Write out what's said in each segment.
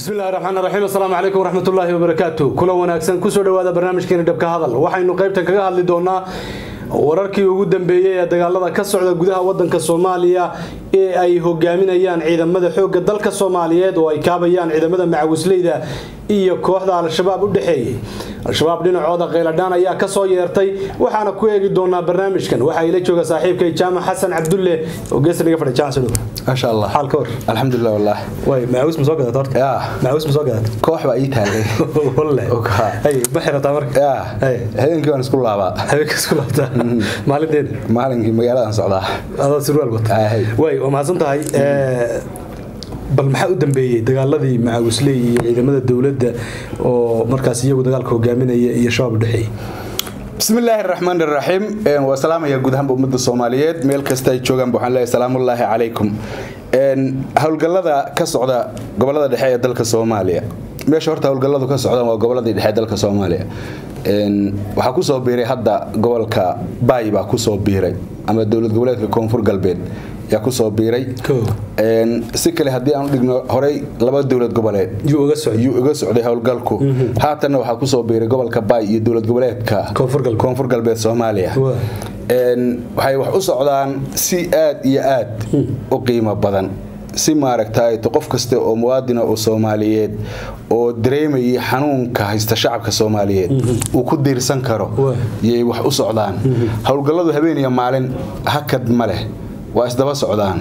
bismi illahi raxmaan raxiim assalaamu calaykum waraxmatullaahi wabarakaatu kula wanaagsan kusoo dhowaada barnaamijkeeni dhabka hadal waxaynu qaybtan kaga hadli doonaa wararkii ugu dambeeyey ee dagaalada ka socda gudaha wadanka soomaaliya ee ay hogaaminayaan ciidamada xoogga dalka soomaaliyeed oo ay kaabayaan ciidamada macawisleyda iyo kooxda al-shabaab u dhexeeyey al-shabaab dhinacooda kheyladhaan ayaa kasoo yeertay waxaana ku eegi doonaa barnaamijkan waxaa ila jooga saaxiibkay jaamac xasan cabdulle oo geesta naga fadhiya jaamac sodhow maasha allah xaal ka hor alxamdulilah wallah way macawis ma soo gadat horta yaa macawis ma soo gadat koox baa ii taallay walle Okaa. hay ma xirataa marka yaa Hey. habeenkii waan isku laabaa habeenka isku laabtaa maalinteeda maalinkii magaaladaan socdaa adoo surwaal wata Ah, hey. way waa mahadsan tahay Eh, bal maxaa u dambeeyey dagaaladii macawisley iyo ciidamada dowladda oo markaas iyagu dagaalka hogaaminaya iyo shabaab u dhexeeyey bismi illaahi raxmaan raxiim waa salaamaya guud ahaanba ummadda soomaaliyeed meel kasta ay joogaanba waxaan leeyahay salaamullaahi calaykum Een, howlgallada ka socda gobolada dhexe ee dalka soomaaliya meesha horta howlgalladu ka socdaan waa goboladii dhexe ee dalka soomaaliya Een, waxaa kusoo biiray hadda gobolka baay baa kusoo biiray ama dowlad goboleedka koonfur galbeed yaa kusoo biiray Koo. Een, si kale haddii aan u dhigno horey laba dowlad goboleed yuu uga socday ayuu iga socday howlgalku haatanna waxaa kusoo biiray gobolka baay iyo dowlad goboleedka Koonfur galbeed. koonfur galbeed soomaaliya Waa. Een, waxay wax u socdaan si aad iyo aad u qiimo badan si maaragtay qof kasta oo muwaadina oo soomaaliyeed oo dareemayay xanuunka haysta shacabka soomaaliyeed uu ku diirsan karo Waa. yay wax u socdaan howlgalladu habeen iyo maalin hakad ma leh waa isdaba socdaan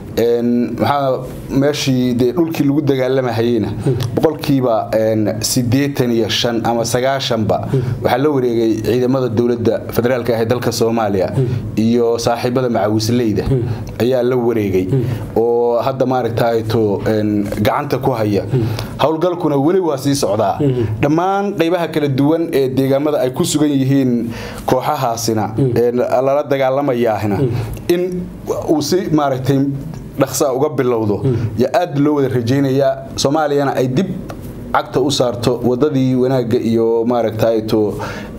Een, maxaa meeshii dee dhulkii lagu dagaalamahayeyna boqolkiiba een, siddeetan iyo shan ama sagaashanba waxaa la wareegay ciidamada dowladda federaalka ah ee dalka soomaaliya iyo saaxiibada macawisleyda ayaa la wareegay oo hadda maaragtay to een, gacanta ku haya howlgalkuna weli waa sii socdaa dhammaan qaybaha kala duwan ee deegaamada ay ku sugan yihiin kooxahaasina ee lala dagaalamayaahina in uu si maaragtay dhaqsaa uga bilowdo yaa aad loo wada rajaynayaa soomaaliyana ay dib cagta u saarto wadadii wanaagga iyo maaragtay to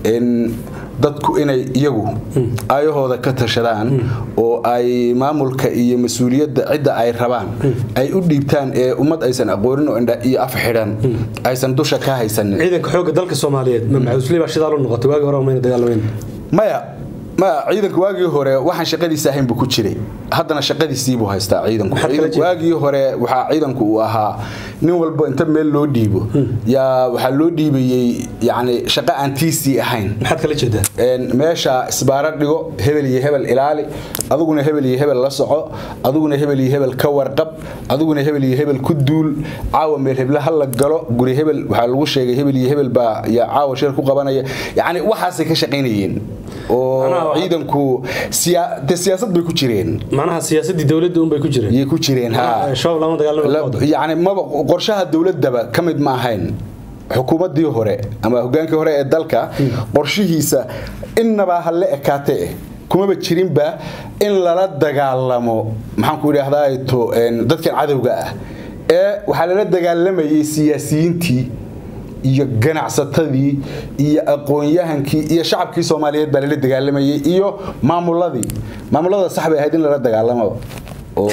in dadku inay iyagu ayahooda ka tashadaan oo ay maamulka iyo mas-uuliyadda cidda ay rabaan ay u dhiibtaan ee ummad aysan aqoonin oo indha iyo af xidhan aysan dusha ka haysanin ciidanka xoogga dalka soomaaliyeed ma macawisley baa shidaal u noqotay waagi hore mayna dagaalamayn maya maya ciidanka waagii hore waxaan shaqadiisa ahayn buu ku jiray haddana shaqadiisii buu haystaa ciidanku Maxaad kala Ciidanku- jeedaa? waagii hore waxaa ciidanku uu ahaa nin walba inta meel loo dhiibo yaa waxaa loo dhiibayey yacni shaqo aan tiisii ahayn maxaad kala jeedaa Een, meesha isbaaro dhigo hebel iyo hebel ilaali adiguna hebel iyo hebel la soco adiguna hebel iyo hebel ka warqab adiguna hebel iyo hebel ku duul caawa meel heble ha la galo guri hebel waxaa lagu sheegay hebel iyo hebel baa yaa caawa shir ku qabanaya yacni waxaasay ka shaqaynayeen oo Macnaha waxa- ciidanku siya- dee siyaasad bay ku jireen macnaha siyaasadii dowladda unbay ku jireen yay ku jireen ha shabaab lama dagaalama yani maba qorshaha dowladaba ka mid ma ahayn xukuumadii hore ama hogaankii hore ee dalka qorshihiisa innaba ha la ekaate eh kumaba jirinba in lala dagaalamo maxaanku idhaahdaa to een, dadkan cadowga ah ee waxaa lala dagaalamayay siyaasiyiintii iyo ganacsatadii iyo aqoon-yahankii iyo shacabkii soomaaliyeed baa lala dagaalamayay iyo maamuladii maamulada sax bay ahayd in lala dagaalamo oo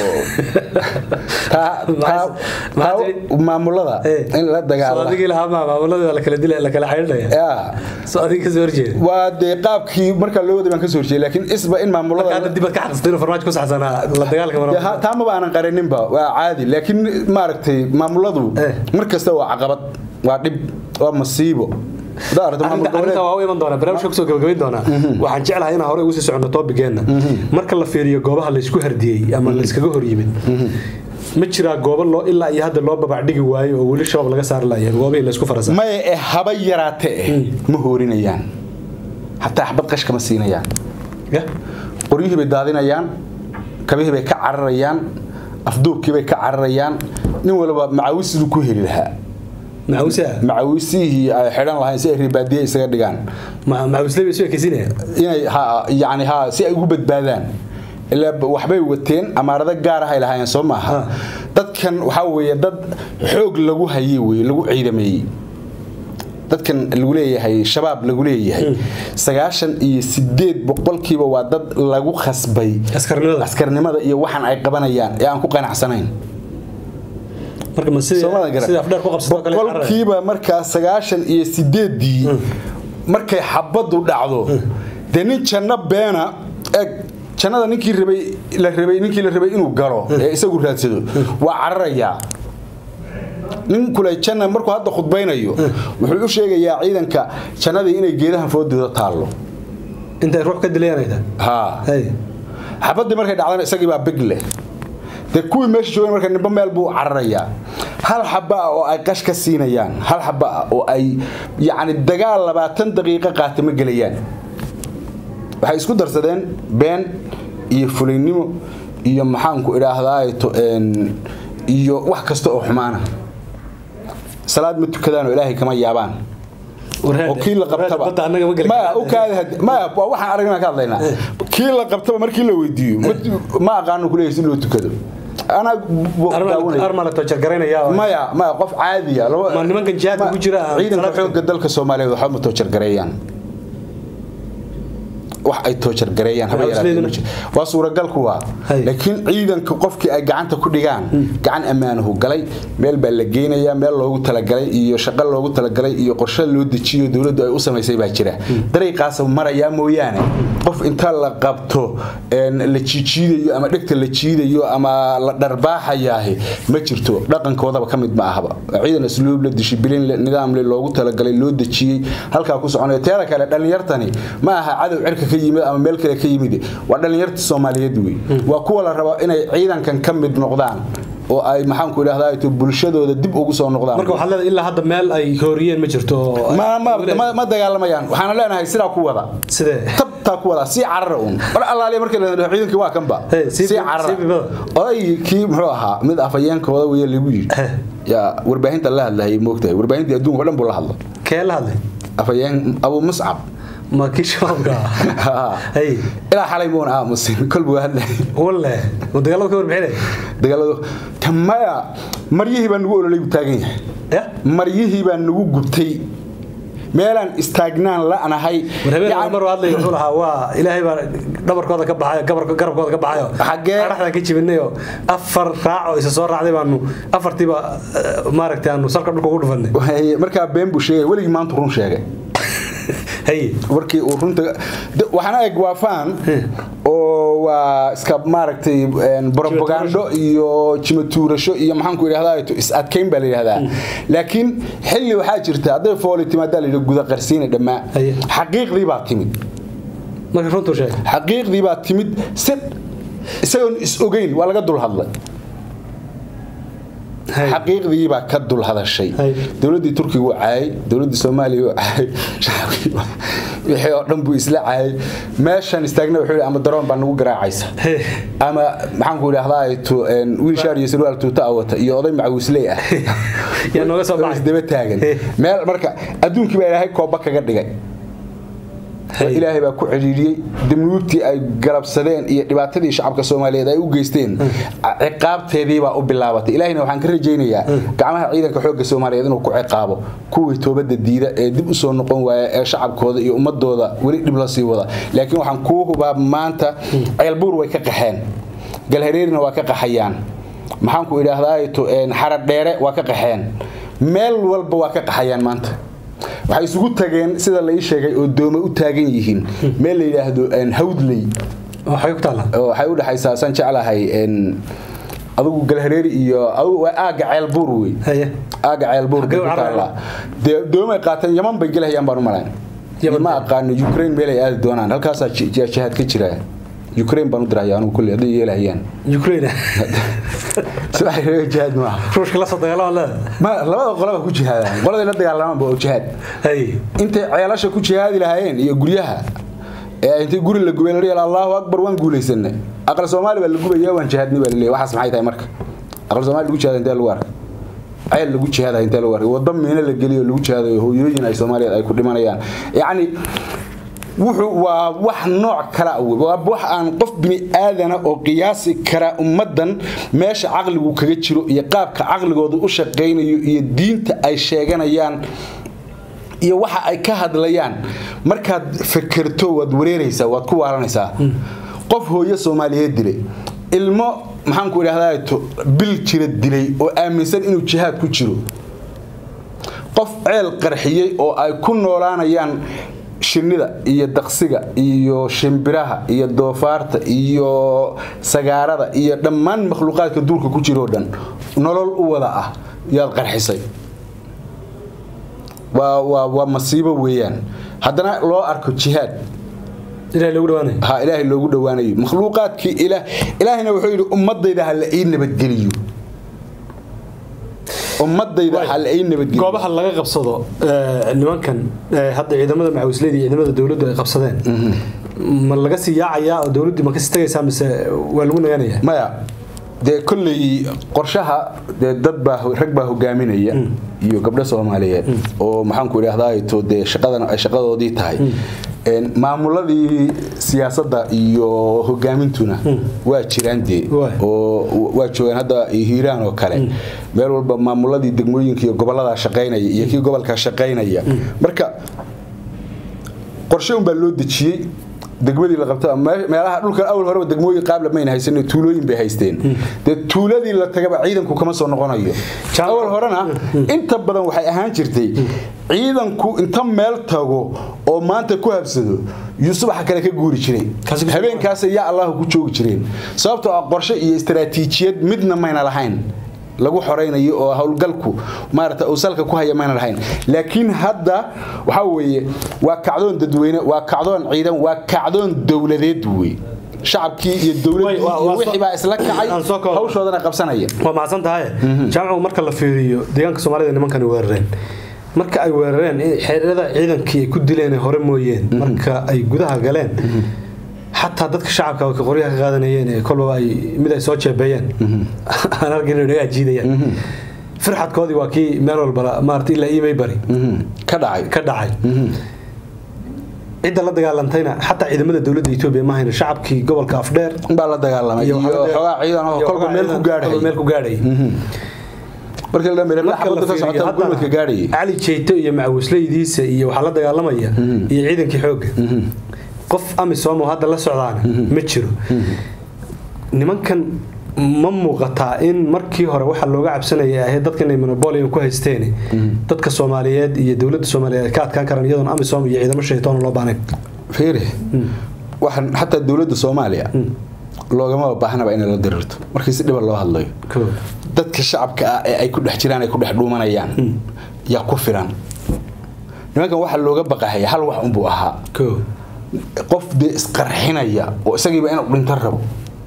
taa- taa- Maxaa taa- tiri? maamulada in la soo dagaalamo adigii lahaa maa maamuladii waa la kala dilaya la kala xidhinaya yaa soo adiga kasoo horjeeda waa dee qaabkii markaa loo waday baan ka soo horjeeyay laakiin isba in hadda maamulada dibad ka xaqistay inuu farmaajo ku saxsanaa la dagaalka dee ha- taa maba aanan qaraninba waa caadi laakiin maaragtay maamuladu Eh. mar kasta waa caqabad waa dhib waa masiibo Hadaa aragto maamul arrinta goboleed- arrinta waa u iman doonaa barnaamijka kusoo gabagabayn doonaa waxaan jeclahay inaan hore ugu sii socono toobigeenna marka la fiiriyo goobaha laysku hardiyey ama layskaga hor yimid ma jiraa goobo loo ilaa iyo hadda loo babacdhigi waayo oo weli shabaab laga saari laaya goobihii laysku farasa maya ee haba yaraate eh ma hoorinayaan hataa xabad qashka ma siinayaan qoryihii bay daadinayaan kabihii bay ka cararayaan afduubkii bay ka cararayaan nin walba macawis siduu ku heli lahaa macawisa macawisihii ay xidhan lahayn si ay ribaadiye isaga dhigaan macawisle bay isu ekeysinaya inay ha yani ha si ay ugu badbaadaan ilaa b- waxbay wateen amaarado gaar ah ay lahaayeen soo maaha Ah. dadkan waxaa weeye dad xoog lagu hayey weye lagu ciidameeyey dadkan lagu leeyahay shabaab lagu leeyahay sagaashan iyo sideed boqolkiiba waa dad lagu khasbay askarnimada askarnimada iyo waxan ay qabanayaan ee aan ku qanacsanayn marka ma sidii Soomaalida garan. sidii afdheer ku qabsato kale carrada. boqolkiiba markaa sagaashan iyo sideedii markay xabadu dhacdo dee nin janno beena eg jannada ninkii rabay la rabay ninkii la rabay inuu galo ee isagu raadsado waa cararayaa nin kule janna markuu hadda khudbaynayo wuxuu u sheegayaa ciidanka jannadii inay geedahan foodooda taallo intay ruux ka dilayanayda haa hay xabadii markay dhacdana isagii baa big leh dee kuwii meesha joogeen marka nimba meel buu cararayaa hal xaba ah oo ay qash ka siinayaan hal xaba ah oo ay yacni dagaal labaatan daqiiqo qaata ma gelayaan waxay isku darsadeen been iyo fulaynimo iyo maxaanku idhaahdaato iyo wax kasta oo xumaana salaad ma tukadaan oo ilaahay kama yaabaan oo kii la qabtaba badda annaga ma geli maya u kaadi had- maya waa waxaan aragnaa ka hadlaynaa kii la qabtaba markii la weydiiyo ma- ma aqaano kuleeyahay si loo tukado anaa bu- daawanaya. armala toojar garaynaya maya maya qof caadiya laba- Ma nimankan jihaadka ma- ku jira aan ciidanka salaad- xoogga dalka soomaaliyeed waxba ma toojar gareeyaan wax ay toojar gareeyaan haba Waxaa yaraatee ma isleedahay- jiro. waa suuragal kuwa Hay. laakiin ciidanka qofkii ay gacanta ku dhigaan gacan ammaanahu galay meel baa la geynayaa meel loogu talagalay iyo shaqo loogu talagalay iyo qorshe loo dejiyo dowladdu ay u samaysay baa jira dariiqaas marayaa mooyaane qof inta la qabto een, la jiijiidayo ama dhegta la jiidayo ama la dharbaaxayaahi ma jirto dhaqankoodaba ka mid ma ahaba ciidan asluub la dishibilin le nidaam le loogu talagalay loo dejiyey halkaa ku soconaya teeda kale dhallinyartani ma aha cadow cirka ka yimid ama meel kale ka yimid waa dhallinyarta soomaaliyeed wey waa kuwa la rabo inay ciidankan ka mid noqdaan oo ay maxaanku idhahdaa to bulshadooda dib ugu soo noqdaan marka waxaad leedahay ilaa hadda meel ay hooriyeen ma jirto oo- ma, ma, ma, ma dagaalamayaan waxaana leenahay sidaa ku wada sidee tabtaa ku wada sii carara un war allaaliya markii la dhaho ciidankii waa kanba Hey, sii- sii carara sii bibada. odaygii kii muxuu ahaa mid afhayeenkooda weye lagu yidhi Heh. yaa warbaahinta la hadlayay moogtahay warbaahintii adduunka o dhan buu la hadla kee la hadlay afhayeen abu muscab ma kii shabaabka ah? hay ilaa xalay muuna aamusin kolbuu hadlayay walle ma dagaalada ka warbixinay dagaaladu tamaya maryihii baa nagu ololay buu taagan yahay ya maryihii baa nagu gubtay meelaan istaagnaan la'nahay war habeen Yacni- mar hadlay wuxuu lahaa waa ilaahay baa dhabarkooda ka baxayo gabarka garabkooda ka baxayo Xagee? araxdan ka jibinayo afar raac oo isa soo raacday baanu afartiiba eh, maaragtay aanu salka dhulka ugu dhufanay Waxay- markaa been buu sheegay weligii maanta run sheegay hay warkii uu runta de- waxaana eg waa faan oo waa iska maaragtay een, propagando iyo jimatuurasho iyo maxaanku idhahdaa is adkayn baa la yidhahdaa laakiin xilli waxaa jirta hadday fooli timaadaa la yidhi guda qarsiina dhammaa Haye. xaqiiqdii baa timid marka runtuu sheegay xaqiiqdii baa timid si isagoon is ogeyn waa laga dul hadlay hay xaqiiqdii baa ka dul hadashay Hay. dowladdii turkiga uu caayay dowladdii soomaaliya uu caayay shacabkii wixii oo dhan buu isla caayay meeshan istaagna wuxuu yidhi ama daroon baa nagu garaacaysa Hey. ama maxaanku idhahdaa tu- een, wiil shaar iyo sarwaal tuuta a wata iyo oday macawisley ah yaa nooga soo baxay isdaba taagan Hey. meel marka adduunkii baa ilaahay kooba kaga dhigay Hey. ilaahay baa ku cidhiidhiyey danuubtii ay galabsadeen iyo dhibaatadii shacabka soomaaliyeed ay u geysteen ciqaabteedii baa u bilaabatay ilaahayna waxaan ka rajaynayaa gacmaha ciidanka xoogga soomaaliyeed inuu ku ciqaabo kuwii toobadda diida ee dib u soo noqon waaya ee shacabkooda iyo ummadooda weli dhib la sii wada laakiin waxaan kuu hubaa maanta ceelbuur way ka qaxeen galhareerina waa ka qaxayaan maxaanku idhaahdaa xaradheere waa ka qaxeen meel walba waa ka qaxayaan maanta waxay isugu tageen sida la ii sheegay oo doome u taagan yihiin meel la yidhaahdo een, hawdley waxay ku taala oo waxay u dhexaysaa san jeclahay een, adigu galhareeri iyo adigu waa aaga ceelbuur wey haye aaga ceelbuur Xaggee bay u ku carareen? taallaa dee doomay qaateen yaman bay gelahayaan baan u malayn Yaman ma bay- aqaano ukraine meel ay aadi doonaan halkaasaa ji- ji- jihaad ka jira ukraine baan u diraya anigu kulli hadday yeelahayaan ukraine si waxay reega jihaad maaha ruushka la soo dagaalama leeda ma labada qolaba ku jihaadaan qoladay la dagaalamaan ba oo jihaad hay intay ceelasha ku jihaadi lahaayeen iyo guryaha ee intay guri la gubay la yidhi allahu akbar waan guulaysanay aqal soomaali baa la gubaya waan jihaadnay baa la leeyahay waxaas maxay tahay marka aqal soomaali lagu jihaada intee lagu arkay ceel lagu jihaada intee lagu arkay waddo miino la geliyo lagu jihaadayo hooyooyin ay soomaaliyeed ay ku dhimanayaan yacni wuxuu waa wax nooc kala ah wey. waa wax aan qof bini aadana oo qiyaasi kara ummaddan meesha caqligu kaga jiro iyo qaabka caqligooda u shaqaynayo iyo diinta ay sheeganayaan iyo waxa ay ka hadlayaan markaad fekerto waad wareeraysaa waad ku waalanaysaa qof hooyo soomaaliyeed dilay ilmo maxaanku idhahdaa to bil jira dilay oo aaminsan inuu jihaad ku jiro qof ceel qarxiyey oo ay ku noolaanayaan shinnida iyo daqsiga iyo shimbiraha iyo doofaarta iyo sagaarada iyo dhammaan makhluuqaadka duulka ku jiroo dhan nolol u wada ah yaad qarxisay waa waa waa masiibo weeyaan haddana loo arko jihaad ilahay loogu dhawaanayo ha ilaahay loogu dhowaanayo makhluuqaadkii ilaah ilaahina wuxuu yidhi ummadayda ha la ii nabadgeliyo ummadayda ha la ii nabadgeliyo goobaha laga qabsado ee, nimankan ee, hadda ciidamada macawisleyda iyo ciidamada dowladdu ay qabsadeen ma laga sii yaacayaa oo dowladdii ma kasii tagaysaa mise waa lagu naganayaa maya dee kolley qorshaha dee dad baa rag baa hogaaminaya iyo gabdho soomaaliyeed oo maxaanku idhahdaa to dee shaqadan ay shaqadoodii tahay Een, maamuladii siyaasadda iyo hogaamintuna waa jiraan dee Waay. oo waa joogaan hadda hiiraan oo kale meel walba maamuladii degmooyinka iyo gobollada shaqaynaya iyo kii gobolka shaqaynaya marka qorshe unbaa loo dejiyey degmadii la qabta me- meelaha dhulka awal horeba degmooyin qaabla mayna haysan tuulooyin bay haysteen dee tuuladii la tagaba ciidanku kama soo noqonayo Jaan- awal horena inta badan waxay ahaan jirtay ciidanku inta meel tago oo maanta ku habsado yuu subaxa kale ka guuri jiray Kaasi ku- habeenkaas yaa allahu ku joogi jireen sababtoo ah qorshe iyo istaraatiijiyad midna mayna lahayn lagu xoraynayo oo howlgalku maarata uu salka ku haya mayna lahayn laakiin hadda waxa weeye waa kacdoon dadweyne waa kacdoon ciidan waa kacdoon dowladeed wey shacabkii iyo dowladdii Way, waa- iyo waa wixii soo- baa isla kacay aan soo koobo. hawshoodana qabsanaya waa mahadsan tahay jaamacu marka la fiiriyo deegaanka soomaalida nimankani weerareen marka ay weerareen in xeerada ciidankii ay ku dileen ee hore mooyeen marka ay gudaha galeen xataa dadka shacabka ka qoryaha ka qaadanayeen ee kolba ay mid ay soo jeebeeyeen aan arkin inay dhagaa jiidayaan firxadkoodii waa kii meel walba maarata ilaa iimay bari Mhm. ka dhacay ka dhacay cidda la dagaalantayna xataa ciidamada dowladda etoobiya ma hayna shacabkii gobolka afdheer baa la dagaalamay iyo xoogaa ciidan oo iyo kolba xoogaa meel ku ciidan kolba meel gaadhay ku gaadhay markii la dhameeyay marka la xabadda ka fiiriyo socota gurmadka gaadhay haddana cali jeyto iyo macawisleydiisa iyo waxaa la dagaalamaya iyo ciidankii xoogga qof amisom oo hadda la socdaana ma jiro nimankan ma muuqataa in markii hore waxa looga cabsanaya ahayd dadkan ay monopolium ku haysteen dadka soomaaliyeed iyo dowladda soomaaliyeed ay ka adkaan karaan iyadoon amisom iyo ciidamo shaytaan loo baanayn fiiri waxaan xataa dowladda soomaaliya loogama baahnaba inay la dirirto markii si dhiba loo hadlayo dadka shacabka ah ee ay ku dhex jiraan ay ku dhex dhuumanayaan yaa ku filan nimankan waxaa looga baqahaya hal wax unbuu ahaa qof dee isqarxinaya oo isagiiba inuu dhinto rabo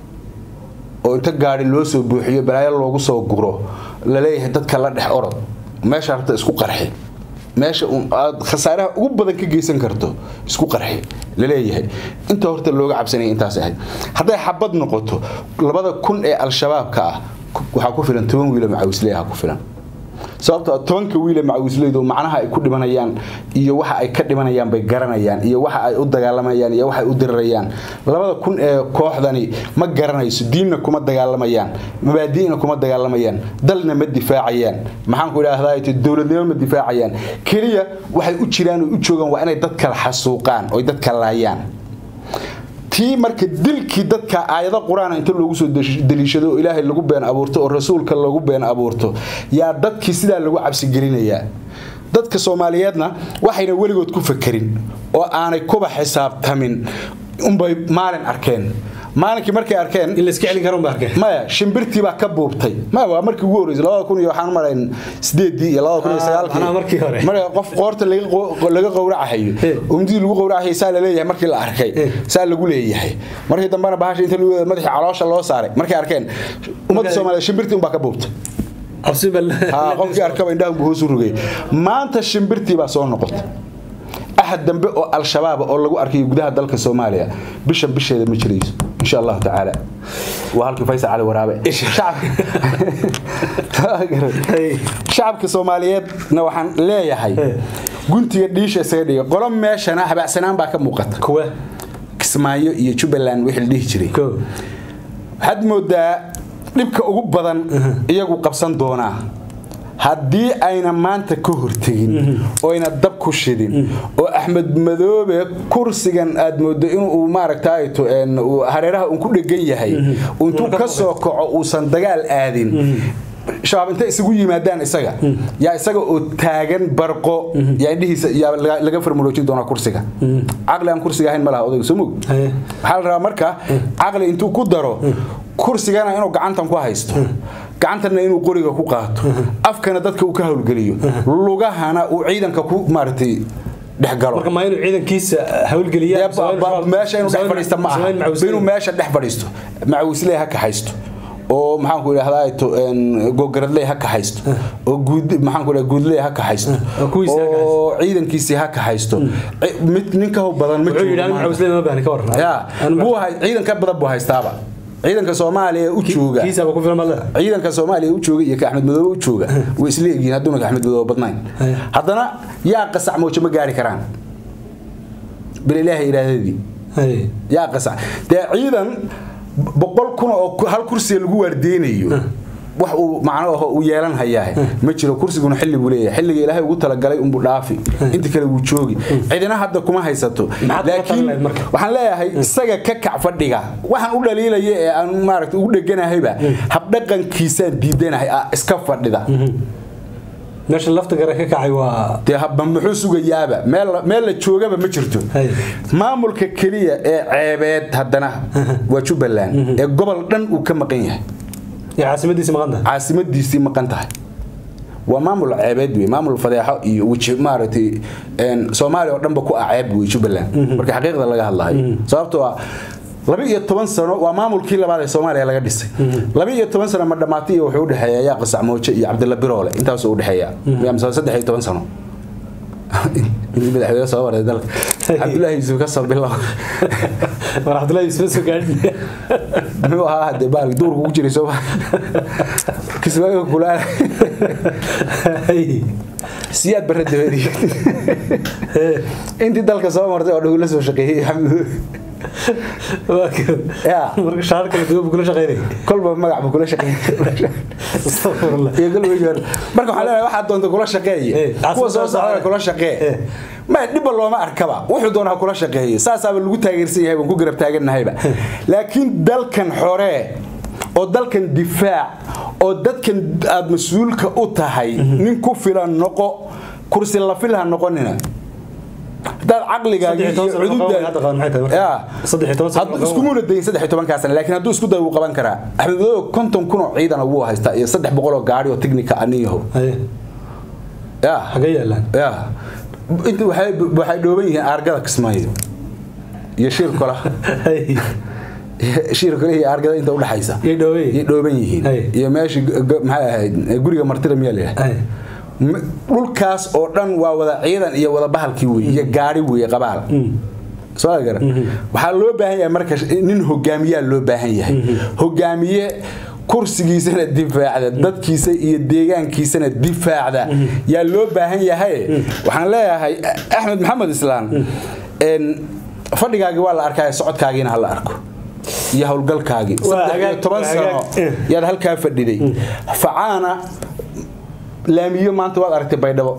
oo inta gaari loo soo buuxiyo balaayo loogu soo guro laleeyahay dadka la dhex orod meesha rabta isku qarxi meesha aad khasaaraha ugu badan ka geysan karto isku qarxi laleeyahay inta horta looga cabsanaya intaas ahayd hadday xabad noqoto labada kun ee al-shabaabka ah waxaa ku filan toban wiilo macawisleeha ku filan sababtoo tobanka wiile macawisleydu macnaha ay ku dhimanayaan iyo waxa ay ka dhimanayaan bay garanayaan iyo waxa ay u dagaalamayaan iyo waxa ay u dirirayaan labada kun ee kooxdani ma garanayso diinna kuma dagaalamayaan mabaadi'na kuma dagaalamayaan dalna ma difaacayaan maxaan ku idhaahdaa dowladnimo ma difaacayaan keliya waxay u jiraan oo u joogaan waa inay dadka xasuuqaan oo dadka laayaan tii marka dilkii dadka aayado qur-aan inta loogu soo daliishado oo ilaahay lagu been abuurto oo rasuulka lagu been abuurto yaa dadkii sidaa lagu cabsigelinayaa dadka soomaaliyeedna waxayna weligood ku fakerin oo aanay kuba xisaabtamin unbay maalin arkeen maalinkii markay arkeen in la iska celin karo baa arkeen maya shimbirtii baa ka buubtay maya waa markii ugu horreysay labada kun iyo waxaan marayn sideedii iyo labada kun iyo sagaalkii macnaha markii hore. marka qof qoorta laga qo- laga qowracahayo Eh. umdii lagu qowracayo saa la leeyahay markii la arkay Eh. saa lagu leeyahay markii dambena bahasha inta lagu madaxii caloosha loo saaray markay arkeen ummadda Marka- soomaaliyeed shimbirtii unbaa ka buubtay cabsi baa ha qofkii arkaba indhaha buu hoos u rogay maanta shimbirtii baa soo noqotay axad dambe oo al-shabaab oo lagu arkayo gudaha dalka soomaaliya bisha bisheeda ma jirayso insha allahu tacaala waa halkii faysal cali waraabe Hey. shacabka soomaaliyeedna waxaan leeyahay Hey. guntiga dhiisha isaga dhiga qolo meeshana habacsanaan baa ka muuqata kuwa kismaayo iyo jubbaland wixii la dhihi jiray ko waxaad moodaa dhibka ugu badan iyagu qabsan doonaa haddii ayna maanta ka hortegin oyna dab ku shidin oo axmed madoobe kursigan aad moodo inuu maaragtayto hareeraha uun ku dhegan yahay intuu ka soo kaco uusan dagaal aadin shabaab intay isugu yimaadaan isaga yaa isaga oo taagan barqo yaa indhihiisa yaa laga farmuloojin doonaa kursiga caqli aan kursiga ahayn ma laha odayga soo mog waxaa la rabaa marka caqli intuu ku daro kursigana inuu gacantan ku haysto gacantanna inuu qoriga ku qaato afkana dadka uu ka howlgeliyo lugahana uu ciidanka ku maaragtay dhexgalo marka ma inuu ciidankiisa howlgeliya meesha inuu dhex fadhiista ma aha inuu meesha dhex fadhiisto macawisley ha kaxaysto oo maxaan ku idhahdaa gogaradley ha kaxaysto oo guud maxaan ku guudley ha kaxaysto oo ciidankiisii ha kaxaysto mid nin ka badan ma jiro ya buu hay ciidan ka badan buu haystaaba ciidanka soomaaliya u jooga ciidanka soomaaliya u jooga iyo ka axmed madoobe u jooga way isla egyihiin hadduuna ka axmed madoobe badnayn haddana yaa qasac moojo ma gaari karaan bil ilaahay iraadadii yaa qasac dee ciidan boqol kun oo hal kursiga lagu waardeynayo wax uu macno aho uu yeelan hayaa ma jiro kursiguna xilli buu leeyahay xilliga ilaahay ugu talagalay unbuu dhaafi inta kale wuu joogi cidina hadda kuma haysato laakiin waxaan leeyahay isaga ka kac fadhiga waxaan u dhaliilaya ee aan maaragta ugu dheganahayba habdhaqankiisaan diidanahay iska fadhida meesha lafta gare ka kacay waa dee habba muxuu sugayaaba meel la joogaba ma jirto maamulka keliya ee ceebeed haddana waa jubbaland ee gobol dhan uu ka maqan yahay caasimadiisii maqan tahay caasimadiisii maqan tahay waa maamul ceebeed wey maamul fadeexo iyo weji maaragtay soomaaliya oo dhanba ku ah ceeb wey jubbaland marka xaqiiqda laga hadlayo sababtoo ah laba iyo toban sano waa maamulkii labaad ee soomaaliya laga dhisay laba iyo toban sano ma dhammaatay iyo wuxuu udhexeeya yaa qasac mooje iyo cabdilla biroole intaasuu udhexeeya mise saddex iyo toban sano intii madaxweyne soo maray dalka cabdullaahi yuusuf ka soo bilow war cabdullaahi yuusuf soo gaadhin muxuu ahaa hadee baalki duurku ku jiray sooma kismaayo kulaala siyaad barre dabeedi intii dalka soo martay oo dhow la soo shaqeeyey marka shaar kale duwan buu kula shaqeynay kolba magac buu kula shaqeeyay marka waxaan leenahay waxaad doonta kula shaqeeye kuwa soo socdana kula shaqee ma dhibba looma arkaba wuxuu doonaa kula shaqeeye saasaaba lagu taageersan yahay baan ku garab taaganahayba laakiin dalkan xoree oo dalkan difaac oo dadkan aad mas-uulka u tahay nin ku filan noqo kursi la filha noqonina hadaad caqligaaga iskumuna dayin saddex iyo tobankaa sana laakiin hadduu isku day wuu qaban karaa axmed madoobe konton kun oo ciidana wuu haystaa iyo saddex boqol oo gaari oo technica aniyaho ya xagee yaalaan ya inta waxay waxay dhooban yihiin aargada kismaayo iyo shirkola shirkola iyo aargada inta udhaxaysa yay dhooban yihiin yay dhooban yihiin iyo meeshii maxay ahayd guriga martida miyaa leeyahay dhulkaas oo dhan waa wada ciidan iyo wada bahalkii wey iyo gaari wey qabaal soo garan waxaa loo baahan yahay marka nin hogaamiyaa loo baahan yahay hogaamiye kursigiisana difaacda dadkiisa iyo deegaankiisana difaacda yaa loo baahan yahay waxaan leeyahay axmed maxamed islaan fadhigaagii waa la arkaya socodkaagiina hala arko iyo howlgalkaagii toban sano yaad halkaa fadhiday facaana laamiyo maanta waad aragtay baydhabo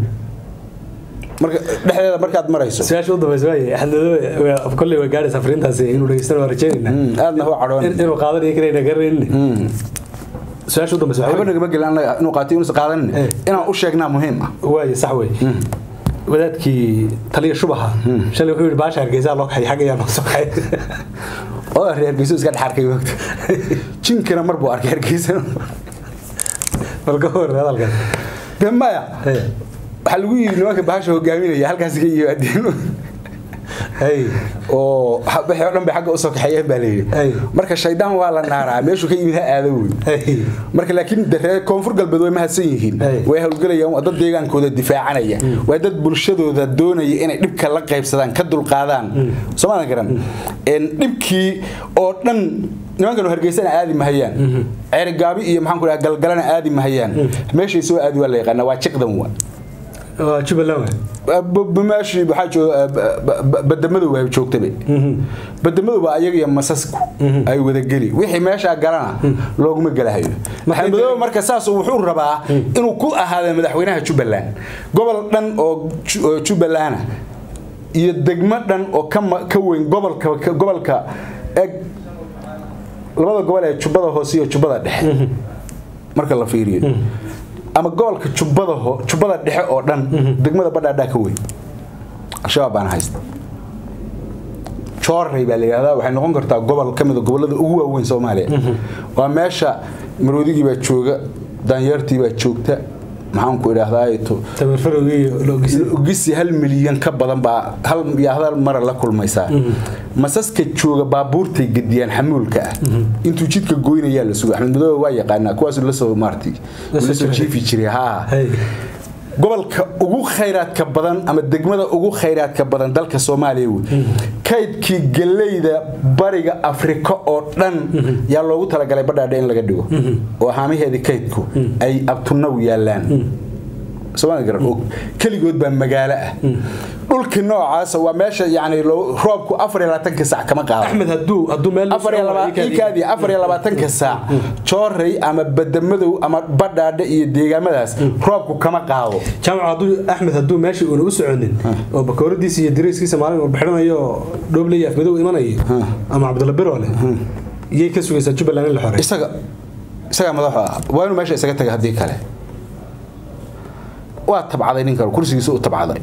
marka dhexdeeda markaad marayso su-aasha u dambaysa waaye axmedoobe kolley way gaadhaysaa fariintaasi inuu dhageystana waa rajeynayna aadna u cadhoon inuu qaadanayo kanayna garanayna su-aasha u dambaysa waxba nagama gelin annaga inuu qaatay inuusan qaadanin inaan u sheegnaa muhiim ah waaye sax wey wadaadkii taliya shubaha shalay wuxuu yidhi baasha hargeysaa loo kaxay xagga ayaa noo soo kaxay oo reer hargeysa iska dhex arkay wagta jinkana mar buu arkay hargeysa bal ka hor hadalkan de maya waxaa lagu yidhi nimanka bahasha hogaaminaya halkaas ka yimaadeen oo wixii oo dhan bay xagga usoo kaxeeyeen baa layidhi marka shaydaan waa la naaraa meeshuu ka yimid ha aado wey marka laakiin reer koonfur galbeed way mahadsan yihiin way howlgelayaan waa dad deegaankooda difaacanaya waa dad bulshadooda doonaya inay dhibka la qaybsadaan ka dulqaadaan soomaadan garan dhibkii oo dhan nimankanu hargeysana aadi mahayaan ceerigaabi iyo maxaan ku dhaha galgalana aadi mahayaan meeshay soo aadi waa la yaqaana waa jiqdan wa waa jubbaland waay meeshii waxaa jooga badamadow ay joogtaba badamadow baa ayaga iyo masasku ay wadageli wixii meeshaa galana looguma gelahayo maxamedow marka saas wuxuu rabaa inuu ku ahaado madaxweynaha jubbaland gobol dhan oo jubbalana iyo degmo dhan oo ka weyn gobolka gobolka eg labada gobol ee jubbada hoose iyo jubbada dhexe marka la fiiriyo ama gobolka jubbada jubbada dhexe oo dhan degmada badhaadhaa ka weyn al-shabaab baana haysta joorey baa la yidhahdaa waxay noqon kartaa gobol ka mida gobollada ugu waaweyn soomaaliya waa meesha maroodigii baa jooga daanyeertii baa joogta maxaanku idhaahdaogisi hal milyan ka badan baa hal mara la kulmaysaa masaska jooga baabuurtay gediyaan xamuulka ah intuu jidka goynayaa la suga axmed madoobe waa yaqaanaa kuwaas lasoo maarti lasoo jiifi jiray haa gobolka ugu khayraadka badan ama degmada ugu khayraadka badan dalka soomaaliya wey kaydkii galeyda bariga afrika oo dhan yaa loogu talagalay badhaadhe in laga dhigo oo haamaheedii kaydku ay abtunaw yaalaan keligood baa magaalo ah dhulkii noocaasa waa meesha yani roobku afar iyo labaatanka saac kama axmed hadduu hadduu meel qaadaikaadii afar iyo labaatanka saac joorey ama badamadow ama badhaadhe iyo deegaamadaas roobku kama qaado jaamac hadduu axmed hadduu meeshii uuna u soconin oo bakooradiisa iyo dariiskiisa maalin walba xidhanayo dhooble iyo afmadow imanayo ama cabdulla biroole iyay ka sugaysaa jubbaland in la xorey isaga isagaa madaxu ah waa inuu meesha isaga taga haddii kale waa tabcaday ninkan kursigiisa u tabcaday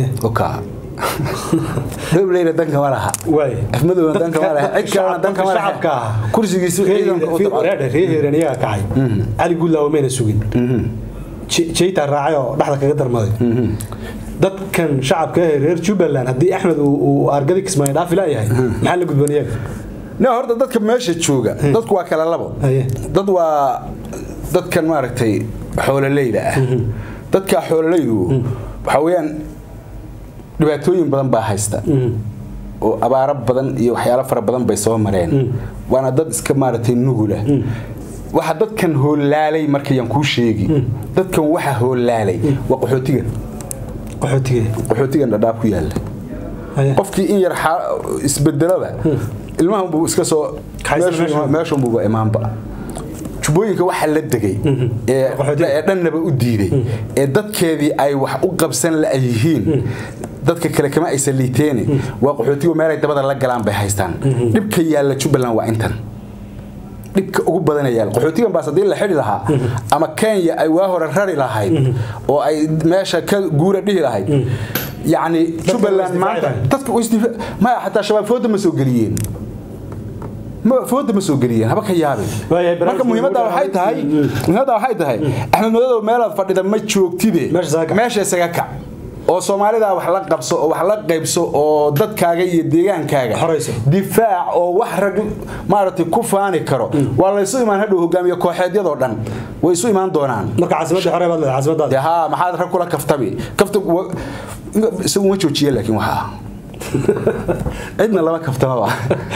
dhobleyna danka ma laha afmadowna danka ma laha cid kalena danka ma laha kursigiisa ciidanka u tabcaday ree heeran iyaga kacay cali guudlaawa mayna sugin jeytaa raacay oo dhexda kaga darmaday dadkan shacabka ee reer jubbaland haddii axmed uu argadi kismaayo dhaafi laayahay maxaa la gudboon iyaga ne horta dadka meesha jooga dadku waa kala labo dad waa dadkan maaragtay xoololeyda ah dadka xoololaydu waxaa weyaan dhibaatooyin badan baa haysta oo abaaro badan iyo waxyaalo fara badan bay soo mareen waana dad iska maaragtay nugula waxa dadkan hoolaalay markayaan kuu sheegi dadkan waxa hoolaalay waa qaxootigan qaxootigan dhadhaab ku yaala qofkii in yar isbedelaba ilmahanbuu iska soo meeshunbuuba imaanba jubbooyinka waxaa la degay ee dhannaba u diiday ee dadkeedii ay wax u qabsan la yihiin dadka kale kama aysan liiteene waa qaxootigu meelay dabada la galaan bay haystaan dhibka yaalla jubbaland waa intan dhibka ugu badana yaal qaxootigan baas haddii la xidhi lahaa ama kenya ay waa hore rari lahayd oo ay meesha ka guura dhihi lahayd yacni jubbaland maanta dadka maya xataa shabaab fooda ma soo geliyeen fooda ma soo geliyeen haba ka yaabin marka muhiimadda waxay tahay muhiimadda waxay tahay axmed madodow meelaad fadhida ma joogtide meesha isaga kac oo soomaalida wax la qabso oo wax la qaybso oo dadkaaga iyo deegaankaaga difaac oo wax rag maaragtay ku faani karo waa laysu imaan hadhow hogaamiye kooxeedyadoo dhan way isu imaan doonaan marka caasimadda xore baad leedahay caasimaddaada ha maxaad rag kula kaftabi kafta isagu ma joojiye laakiin waxaa cidna lama kaftamaba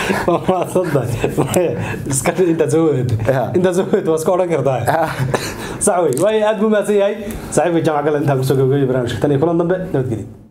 intaad soo wadeed intaad soo wadeed waa iska odhan kartaa sax wey waayo aad buu mahadsan yahay saaxiibka jaamac gale intaan kusoo gabagabeeyay barnaamijka tan iyo kulan dambe nabadgelyo